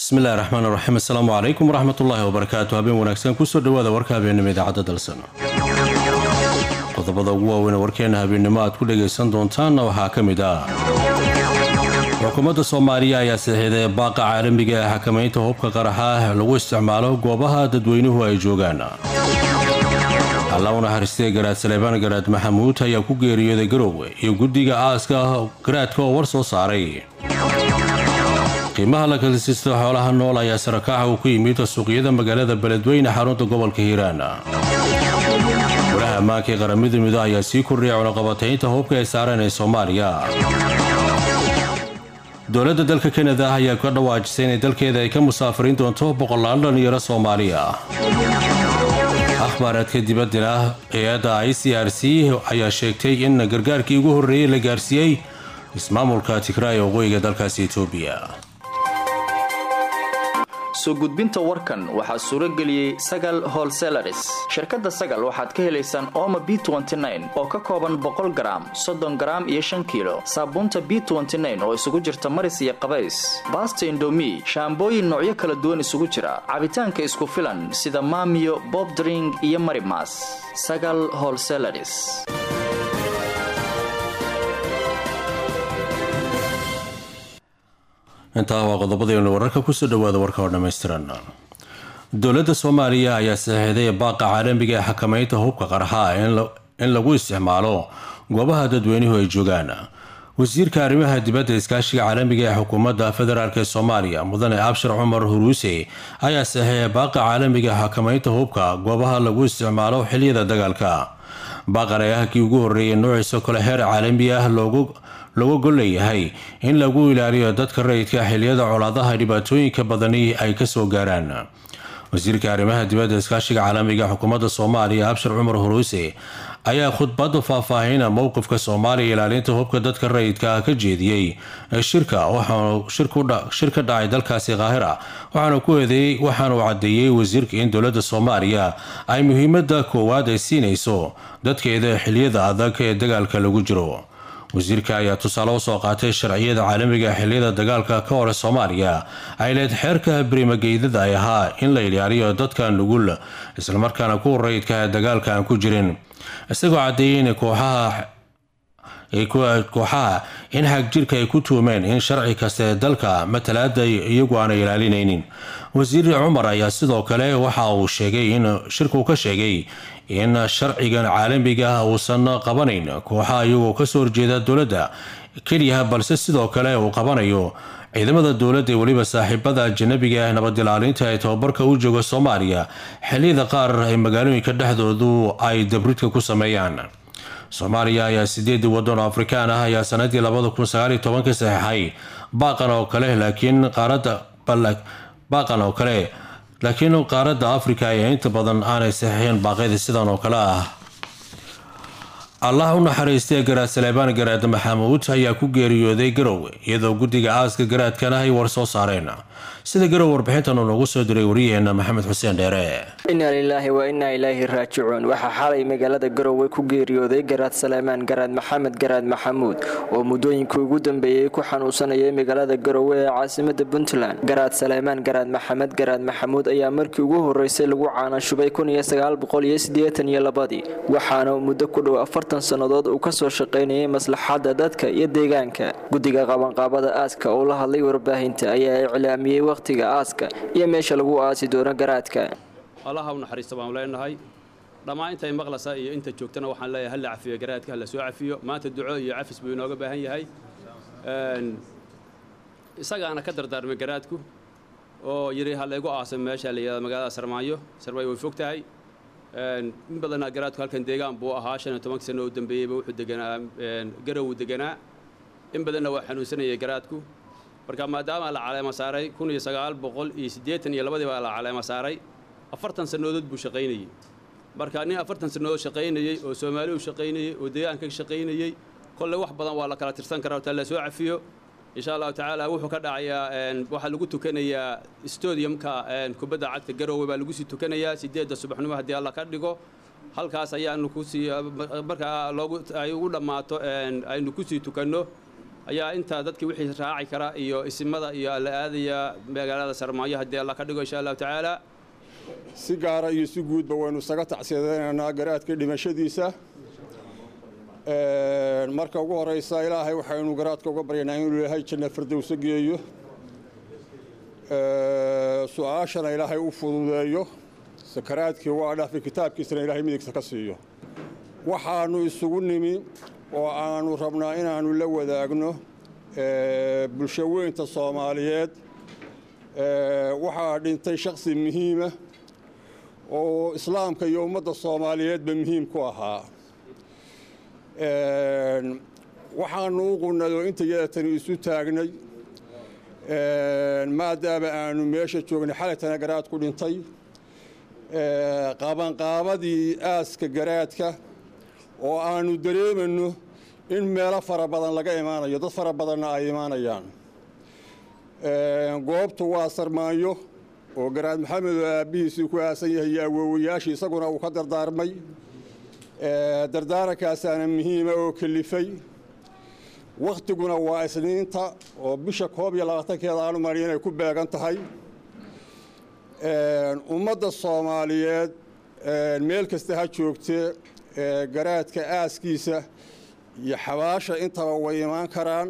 bismillahi raxmaan raxiim assalaamu calaykum waraxmatullaahi wabarakaatu habeen wanaagsan kusoo dhawaada warka habeennimo idaacadda dalsan qodobada ugu waaweyn warkeena habeennimo aad ku dhagaysan doontaanna waxaa ka mid ah xukuumadda soomaaliya ayaa saxiiday baaqa caalamiga ee xakamaynta hubka qaraxa lagu isticmaalo goobaha dadweynuhu ay joogaan alla u naxariistay garaad saleebaan garaad maxamuud ayaa ku geeriyooday garowe iyo guddiga aaska garaadka oo war soo saaray qiimaha la kalisiista xoolaha nool ayaa sarakaaxa uu ku yimid suuqyada magaalada beledweyne xarunta gobolka hiiraan walaha ammaanka ee qaramada mido ayaa sii kordhiyay cunaqabataynta hubka ay saareen ee soomaaliya dowladda dalka kanada ayaa ka dhawaajisay inay dalkeeda ay ka musaafiriin doonto boqolaal dhallinyaro soomaaliya akhbaaraadka dibaddana hay-adda i c r c ayaa sheegtay in gargaarkii ugu horreeyey la gaarsiiyey ismaamulka tigraay waqooyiga dalkaasi etoobiya soo gudbinta warkan waxaa suuro geliyey sagal holselaris shirkadda sagal waxaad ka helaysaan ooma b oo ka kooban boqol garaam soddon garaam iyo shan kiilo saabuunta b oo isugu jirta maris iyo qabays baasta indomi shaambooyin noocyo kala duwan isugu jira cabitaanka isku filan sida maamiyo bobdring iyo marimas sagal holselaris intaa waa qodobadaynu wararka kusoo dhawaada warka oo dhammaystiran dowladda soomaaliya ayaa saxiiday baaqa caalamiga ee xakamaynta hubka qarxa in lagu isticmaalo goobaha dadweynuhu ay joogaan wasiirka arrimaha dibadda iskaashiga caalamiga ee xukuumadda federaalk ee soomaaliya mudane abshir cumar huruuse ayaa saxiixay baaqa caalamiga ee xakamaynta hubka goobaha lagu isticmaalo xiliyada dagaalka baaqan ee ah kii ugu horreeyay noociisa kale heer caalami ah loogu looga golleeyahay in lagu ilaaliyo dadka rayidka xiliyada colaadaha dhibaatooyinka badani ay kasoo gaaraan wasiirka arrimaha dibadda iskaashiga caalamiga xukuumadda soomaaliya abshir cumar huruuse ayaa khudbadda faahfaahina mowqifka soomaaliya ilaalinta hubka dadka rayidka ka jeediyey shirka waxaanu shir ka dhacay dalkaasi kaahira waxaanu ku eedeeyey waxaanu caddeeyey wasiirka in dowladda soomaaliya ay muhiimada koowaad ay siinayso dadkeeda xiliyada adag ee dagaalka lagu jiro wasiirka ayaa tusaale usoo qaatay sharciyada caalamiga xiliyada dagaalka ka hore soomaaliya ay leed xeerka berimageydada ay ahaa in la ilaaliyo dadka nugul islamarkaana kuwa rayidka ee dagaalka aan ku jirin isagoo caddeeyey in kooxaha in xagjirka ay ku tuumeen in sharci kaste dalka matalaada iyagu aanay ilaalinaynin wasiir cumar ayaa sidoo kale waxa uu sheegay in shirku ka sheegay in sharcigan caalamiga uusan qabanayn kooxaha iyagoo kasoo horjeeda dowladda keliya balse sidoo kale uu qabanayo ciidamada dowladda ee weliba saaxiibada ajanabiga nabad ilaalinta ee tababarka u jooga soomaaliya xiliyada qaar ee magaalooyinka dhexdoodu ay dabridka ku sameeyaan soomaaliya ayaa sideedii waddan oo afrikaan ah ayaa sanadii labada kun sagaaliyo tobanka saxeixay baaqan oo kale laakiin qaarada baaqan oo kale laakiin qaaradda afrika ayaa inta badan aanay saxiixin baaqyada sidan oo kale ah allah u naxariistay garaad saleebaan garaad maxamuud ayaa ku geeriyooday garowe iyadoo guddiga aaska garaadkana ay war soo saareen sida garow warbixintan uu noogu soo diray waryaheena maxamed xuseen dheere inaa lilaahi wa innaa ilaahi raajicuun waxaa xalay magaalada garowe ku geeriyooday garaad saleemaan garaad maxamed garaad maxamuud oo muddooyinkii ugu dambeeyey ku xanuunsanayay magaalada garowe ee caasimada puntland garaad saleemaan garaad maxamed garaad maxamuud ayaa markii ugu horeysay lagu caanashubay iyolabadii waxaana muddo ku dhow afartan sannadood uu kasoo shaqaynayay maslaxadda dadka iyo deegaanka guddiga qabanqaabada aaska oo la hadlay warbaahinta ayaa iclaamiyey wakhtiga aaska iyo meesha lagu aasi doono garaadka allaha u naxariista baanu leenahay dhammaan intay maqlasa iyo inta joogtana waxaan leeyahay halla cafiyo garaadka halla soo cafiyo maanta duco iyo cafis buu inooga baahan yahay isagaana ka dardaarmay garaadku oo yidhi ha laygu aaso meesha la yidhahda magaalada sarmaayo sarmaayo way fog tahay in badanna garaadku halkan deegaan buu ahaa shan iyo tobanka sano u dambeeyeyba wuxuu deganaa garow deganaa in badanna waa xanuunsanayay garaadku marka maadaama la caleema saaray kun iyo sagaal boqol iyo siddeetan iyo labadii baa la caleema saaray afartan sannadood buu shaqaynayey marka nin afartan sannadood shaqaynayey oo soomaali u shaqaynayey oo deegaanka shaqaynayey kolley wax badan waa la kala tirsan karaa taa la soo cafiyo insha allahu tacaala wuxuu ka dhacayaa waxaa lagu tukanayaa stadiumka kubadda cagta garowe baa lagu sii tukanayaa sideedda subaxnimo haddii alla ka dhigo halkaas ayaanu kusii markaa loogu ay ugu dhammaato aynu kusii tukanno ayaa intaa dadkii wixii raaci kara iyo isimada iyo la aadaya magaalada sarmaayo haddii alla ka dhigo insha allahu tacaala si gaara iyo si guudba waynu isaga tacsiyadaynaynaa garaadka dhimashadiisa marka ugu horeysa ilaahay waxaynu garaadka uga baryaynaa inuu ilaahay janna firdowso geeyo su-aashana ilaahay u fududeeyo sakaraadkii waa dhaafi kitaabkiisana ilaahay midigta ka siiyo waxaanu isugu nimi oo aanu rabnaa inaannu la wadaagno bulsho weynta soomaaliyeed waxaa dhintay shakhsi muhiima oo islaamka iyo ummadda soomaaliyeedba muhiim ku ahaa waxaanu u qunnay oo inta yadatani isu taagnay maadaama aanu meesha joognay xalaytana garaad ku dhintay qabanqaabadii aaska garaadka oo aanu dareemayno in meelo fara badan laga imaanayo dad fara badanna ay imaanayaan goobtu waa sarmaanyo oo garaad maxamed oo aabbihiisii ku aasan yahay iyo awoowayaashii isaguna uu ka dardaarmay dardaarankaasana muhiima oo kelifay wakhtiguna waa isniinta oo bisha koob iyo labaatankeeda aanu mari inay ku beegan tahay ummadda soomaaliyeed meel kasta ha joogtee garaadka aaskiisa iyo xabaasha intaba way imaan karaan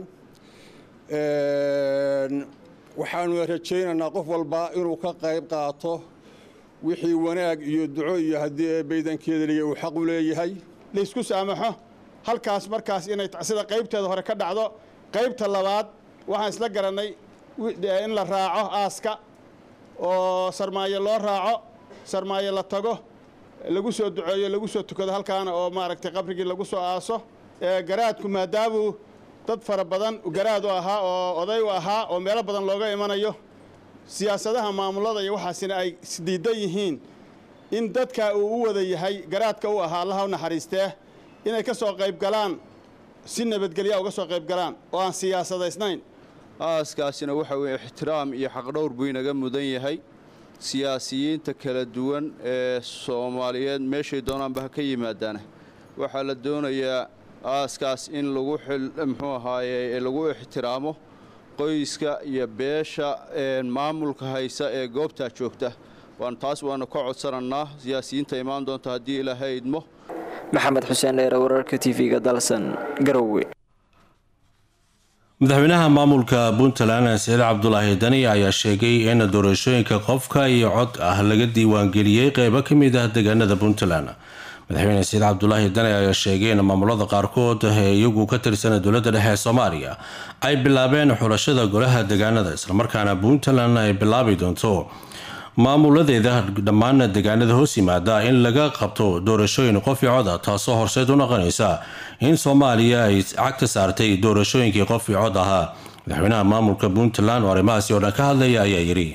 waxaanu rajaynaynaa qof walba inuu ka qayb qaato wixii wanaag iyo duco iyo haddii baydankeedaliya uu xaq u leeyahay laysku saamaxo halkaas markaas inay sida qaybteeda hore ka dhacdo qaybta labaad waxaan isla garannay in la raaco aaska oo sarmaayo loo raaco sarmaayo la tago lagu soo duceeyo lagu soo tukado halkaana oo maaragtay qabrigii lagu soo aaso garaadku maadaamuu dad fara badan garaad u ahaa oo oday u ahaa oo meelo badan looga imanayo siyaasadaha maamulada iyo waxaasina ay isdiidan yihiin in dadka uu u wada yahay garaadka u ahaa allaha u naxariistee inay ka soo qayb galaan si nabadgelya uga soo qayb galaan oo aan siyaasadaysnayn aaskaasina waxa weeye ixtiraam iyo xaqdhowr buu inaga mudan yahay siyaasiyiinta kala duwan ee soomaaliyeed meeshay doonaanba ha ka yimaadaana waxaa la doonayaa aaskaas in lagu muxuu ahaaye lagu ixtiraamo qoyska iyo beesha maamulka haysa ee goobtaa joogta waan taas waanu ka codsanannaa siyaasiyiinta imaan doonta haddii ilaahay idmo maxamed xuseen dheere wararka tv-ga dalsan garowe madaxweynaha maamulka puntland saciid cabdulaahi dani ayaa sheegay in doorashooyinka qofka iyo cod ah laga diiwaangeliyey qeybo ka mid ah deegaanada puntland madaxweyne saciid cabdulaahi dani ayaa sheegay in maamulada qaarkood ee iyagu ka tirsan dowladda dhexe ee soomaaliya ay bilaabeen xulashada golaha deegaanada islamarkaana puntland ay bilaabi doonto maamuladeeda dhammaan deegaanada hoos yimaada in laga qabto doorashooyin qof iyo cod ah taasoo horseed u noqonaysa in soomaaliya ay cagta saartay doorashooyinkii qof iyo cod ahaa madaxweynaha maamulka puntland oo arrimahaasi oo dhan ka hadlaya ayaa yidhi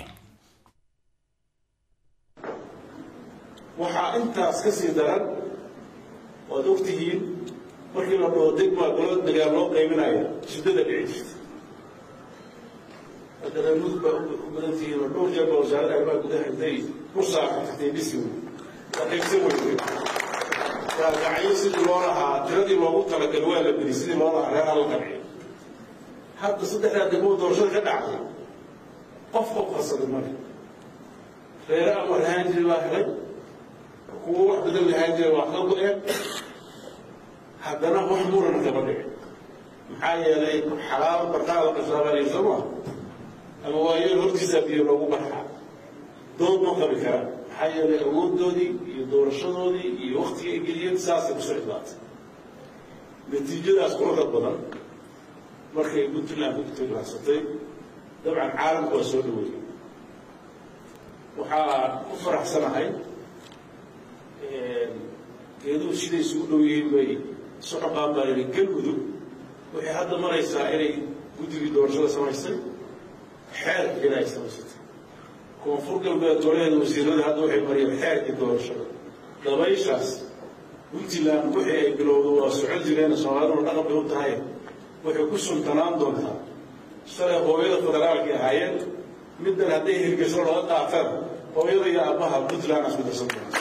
waxaa intaas ka sii daran waad ogtihiin markii la dhaho degmaa golo degaan loo qaybinaya shiddada dhici jirta hadda reer mudug baa u badan tihiin oo dhowr jeer baa wasaaradda arrimaha gudaha intay ku saaxatay bisi wey waa qaybsan weyde waa gacyo sidii loo lahaa tiradii loogu talagalay waa la beri sidii loo lahaa reeraha la qanciyo hadda saddexdaa degmoo doorashada ka dhacday qof qof qarsaday male reere ama lahaan jiray baa helay kuwo wax badan lahaan jiray waa ka go-een haddana wax murana kama dhicin maxaa yeelay xalaal barqaada qasaabanaya soo maa ama waayeel hortiisaa biyo loogu barxaa dood ma qabi karaan maxaa yeelay awooddoodii iyo doorashadoodii iyo waktiga ay geliyeen saasay kusoo idlaatay natiijadaas quruxda badan markay puntland ku tiglaansatay dabcan caalamku waa soo dhaweeyey waxaa ku faraxsanahay geeduhu siday isugu dhow yihiin bay isu dhaqaan baa yidhi galmudug waxay hadda maraysaa inay guddigii doorashada samaysay xeerkiina ay samaysatay koonfur galbeed golaheeda wasiirada hadda waxay mariyeen xeerkii doorashada dabayshaas puntland wixii ay bilowdo waa socon jireen soomaaliduna dhaqan bay u tahay waxay ku sultanaan doontaa shalay hooyada federaalkii ahaayeen middan hadday hirgesho laga qaataan hooyada iyo aabbaha puntland isku darsan doonta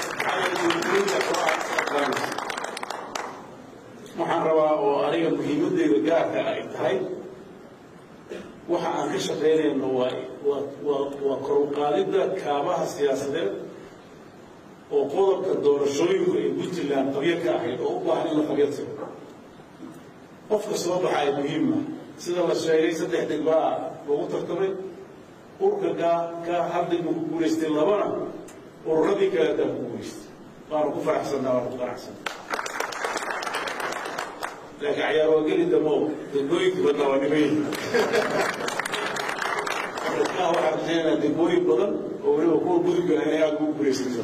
waxaan rabaa oo aniga muhiimadeyda gaarka ay tahay waxa aan ka shaqaynayno waa waa waa waa kor u qaadidda kaabaha siyaasadeed oo qodobka doorashooyinku ay puntland qabyo ka ahayd oo u baahan in la qabyo tiro qofka soo baxaya muhiima sida la sheegay saddex deg baa lagu tartamay urka kaa ka hal deg buu ku guulaystay labana ururadii kaleetaa ku guulaystay waanu ku faraxsannaa waanu ku qanacsanna laakiin cayaar waa geli damo degmooyinka badnaa waa dhimayn markaa waxaan rajaynayaa degmooyin badan oo weliba kuwa gudubka inay aad ugu guulaysato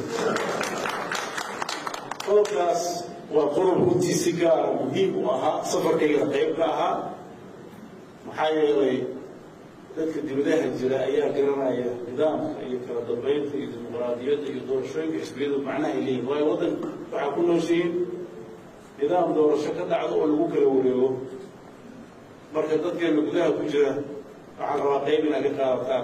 qodobkaas waa qodob runtii si gaara muhiim u ahaa safarkayga qayb ka ahaa maxaa yeelay dadka dibadaha jira ayaa garanaya nidaamka iyo kala dambeynta iyo dimuqraadiyadda iyo doorashooyinka xisbiyadu macnaha ay leeyihin waayo waddan waxaa ku nooshihiin nidaam doorasho ka dhacdo oo lagu kala wareego marka dadkeena gudaha ku jira waxaan rabaa qayb inaad ka qaadataan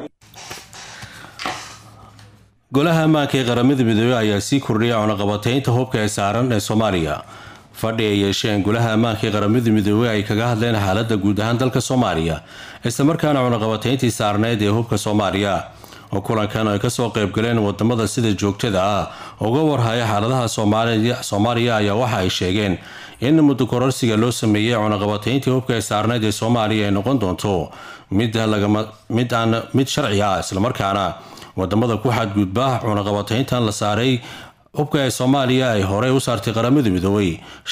golaha ammaanka ee qaramada midoobey ayaa sii kordhiyay cunaqabataynta hubka ee saaran ee soomaaliya fadhi ay yeesheen golaha ammaanka ee qaramada midoobey ay kaga hadleen xaaladda guud ahaan dalka soomaaliya islamarkaana cunaqabatayntii saarneyd ee hubka soomaaliya oo kulankan ay kasoo qaybgaleen wadamada sida joogtada ah uga warhaya xaaladaha soomaaliya ayaa waxa ay sheegeen in muddo kororsiga loo sameeyey cunaqabatayntii hubka ee saarneyd ee soomaaliya ay noqon doonto mid aan mid sharci ah islamarkaana wadamada ku xadgudba cunaqabatayntan la saaray hubka ee soomaaliya ay horey u saartay qaramada midoobey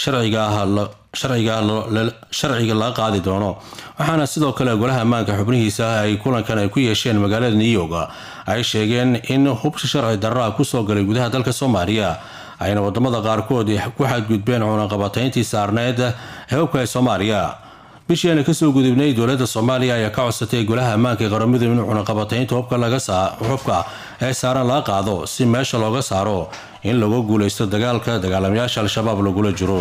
sharciga laga qaadi doono waxaana sidoo kale golaha ammaanka xubnihiisa ay kulankan ay ku yeesheen magaalada new york ay sheegeen in hubka sharci darraa kusoo galay gudaha dalka soomaaliya ayna wadamada qaarkood ku xadgudbeen cunaqabatayntii saarneed ee hubka ee soomaaliya bishii ayna kasoo gudubnay dowlada soomaaliya ayaa ka codsatay golaha ammaanka ee qaramadu in cunaqabataynta hubka ee saaran laga qaado si meesha looga saaro in lagu guuleysto dagaalka dagaalamayaasha al-shabaab lagula jiro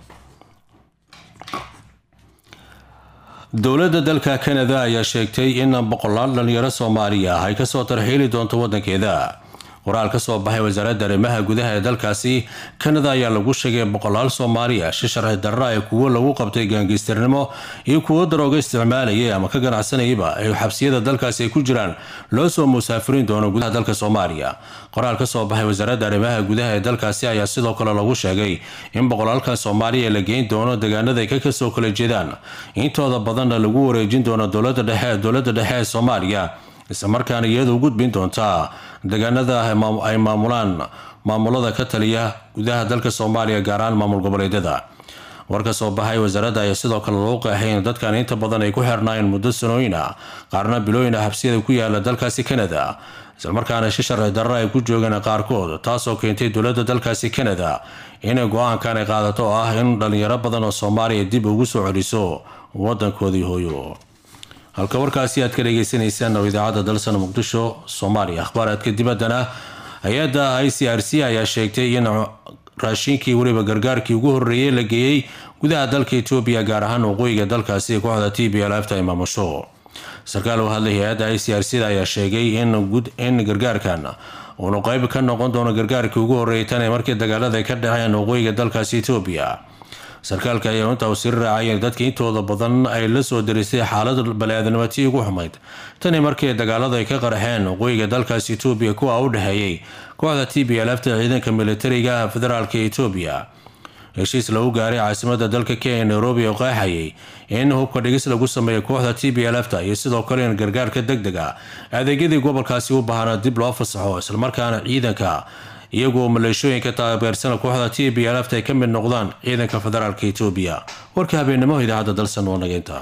dowladda dalka kanada ayaa sheegtay in boqolaal dhalinyaro soomaaliya ah ay kasoo tarxiili doonto wadankeeda qoraal ka soo baxay wasaaradda arrimaha gudaha ee dalkaasi kanada ayaa lagu sheegay boqolaal soomaaliya shi sharci darra ee kuwo lagu qabtay gaangiistarnimo iyo kuwo darooga isticmaalayay ama ka ganacsanayaba ay xabsiyada dalkaasi ay ku jiraan loo soo musaafirin doono gudaha dalka soomaaliya qoraal ka soo baxay wasaaradda arrimaha gudaha ee dalkaasi ayaa sidoo kale lagu sheegay in boqolaalka soomaaliya la geyn doono deegaanada ay ka kasoo kala jeedaan intooda badanna lagu wareejin doono dowlada dhexe dowladda dhexe ee soomaaliya islamarkaana iyada u gudbin doontaa deegaanada ay maamulaan maamulada ka taliya gudaha dalka soomaaliya gaar ahaan maamul goboleedyada war ka soo baxay wasaaradda ayaa sidoo kale lagu qeexay in dadkan inta badan ay ku xirnaayeen muddo sanooyin ah qaarna bilooyin ah habsiyada ku yaala dalkaasi kanada islamarkaana shi sharci darra ay ku joogeen qaarkood taasoo keentay dowladda dalkaasi kanada inay go-aankan ay qaadato oo ah in dhalinyaro badan oo soomaaliya dib ugu soo celiso wadankoodii hooyo halka warkaasi aad ka dhageysaneysaan oo idaacadda dalsan muqdisho soomaaliya akhbaaraadka dibaddana hay-adda i c r c ayaa sheegtay in raashinkii weliba gargaarkii ugu horreeyey la geeyey gudaha dalka etoobiya gaar ahaan waqooyiga dalkaasi kooxda t b lfta ay maamusho sarkaal u hadlay hay-adda i c r c da ayaa sheegay in gargaarkan uunu qeyb ka noqon doono gargaarkii ugu horreeyay tan ee markii dagaalada ay ka dhaceen waqooyiga dalkaasi etoobiya sarkaalka ayaa intaa u siri raacay in dadka intooda badan ay la soo darisay xaalad bani-aadnimatii ugu xumayd tani markii dagaalada ay ka qarxeen waqooyiga dalkaas etoobiya kuwa u dhexeeyey kooxda t b lfta ciidanka militariga federaalka etoobiya heshiis lagu gaaray caasimada dalka kenya nairobi oo qeexayay in hubka dhigis lagu sameeyo kooxda t b lfta iyo sidoo kale in gargaarka deg deg a adeegyadii gobolkaasi u baahana dib loo fasaxo islamarkaana ciidanka iyagoo maleeshooyinka taageersana kooxda t b lfta ay ka mid noqdaan ciidanka federaalka etoobiya warka habeennimo idaacadda dalsan oo nageynta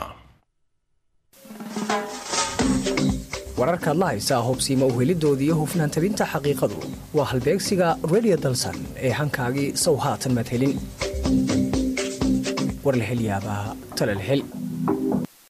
wararkaad la haysaa hubsiima uhelidoodii hufnaan tabinta xaqiiqadu waa halbeegsiga redio dalsan ee hankaagii sow haatan maad helin war la hel yaabaa talal hel